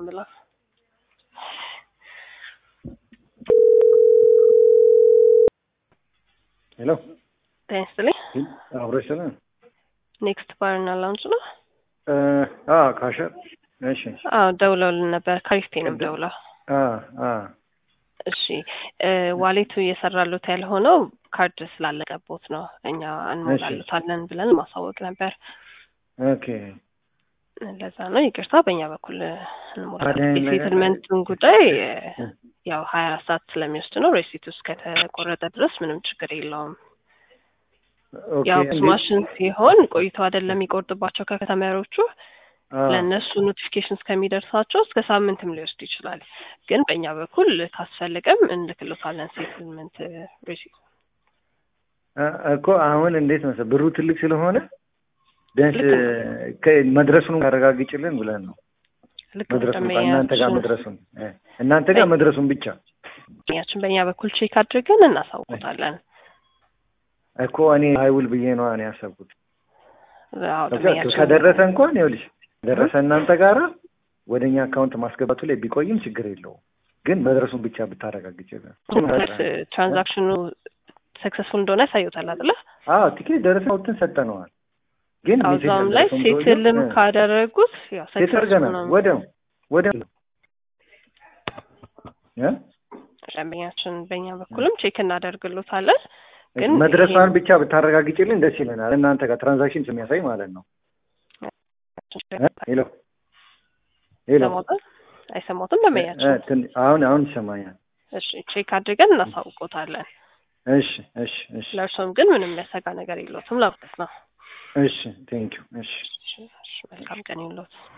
የምለው። ሄሎ ጤና ይስጥልኝ። አብሮች ስለ ኔክስት ባርና ላውንጅ ነው። ካሸር እሺ አዎ ደውለውልን ነበር። ካሪስቴ ነው ደውለው። አ አ እሺ ዋሌቱ እየሰራሉት ያልሆነው ካርድ ስላለቀቦት ነው። እኛ እንሞላሉታለን ብለን ማሳወቅ ነበር። ኦኬ ለዛ ነው ይቅርታ። በእኛ በኩል እንሞላለን። የሴትልመንቱን ጉዳይ ያው ሀያ አራት ሰዓት ስለሚወስድ ነው። ሬሲት ውስጥ ከተቆረጠ ድረስ ምንም ችግር የለውም። ያው ማሽን ሲሆን ቆይቶ አይደለም የሚቆርጥባቸው ከከተማሪዎቹ ለእነሱ ኖቲፊኬሽን እስከሚደርሳቸው እስከ ሳምንትም ሊወስድ ይችላል። ግን በእኛ በኩል ካስፈለገም እንልክሎታለን ሴትልመንት ሬሲት እኮ አሁን እንዴት መሰለህ ብሩ ትልቅ ስለሆነ ቢያንስ መድረሱን ያረጋግጭልን ብለን ነው መድረሱን እናንተ ጋር መድረሱን እናንተ ጋር መድረሱን ብቻ ያችን በእኛ በኩል ቼክ አድርገን እናሳውቁታለን። እኮ እኔ አይውል ብዬ ነው እኔ ያሰብኩት። ከደረሰ እንኳን ይኸውልሽ ደረሰ እናንተ ጋራ ወደ እኛ አካውንት ማስገባቱ ላይ ቢቆይም ችግር የለውም። ግን መድረሱን ብቻ ብታረጋግጭ ትራንዛክሽኑ ሰክሰስፉል እንደሆነ ያሳዩታል አይደለ? አዎ ቲኬት ደረሰ አውጥተን ሰጠነዋል። ግን እዛም ላይ ሴትልም ካደረጉት ያው ሴት አድርገናል። ወዲያው ወዲያው ደንበኛችን በእኛ በኩልም ቼክ እናደርግሎታለን። ግን መድረሷን ብቻ ብታረጋግጭልን ደስ ይለናል። እናንተ ጋር ትራንዛክሽን የሚያሳይ ማለት ነው። ሄሎ ሄሎ፣ አይሰማትም ደንበኛችን? አሁን አሁን ይሰማኛል። እሺ ቼክ አድርገን እናሳውቆታለን። እሺ እሺ እሺ። ለእርሶም ግን ምንም የሚያሰጋ ነገር የለዎትም ለማለት ነው። እሺ ቴንኪው። እሺ መልካም ቀን ይሁንልዎት።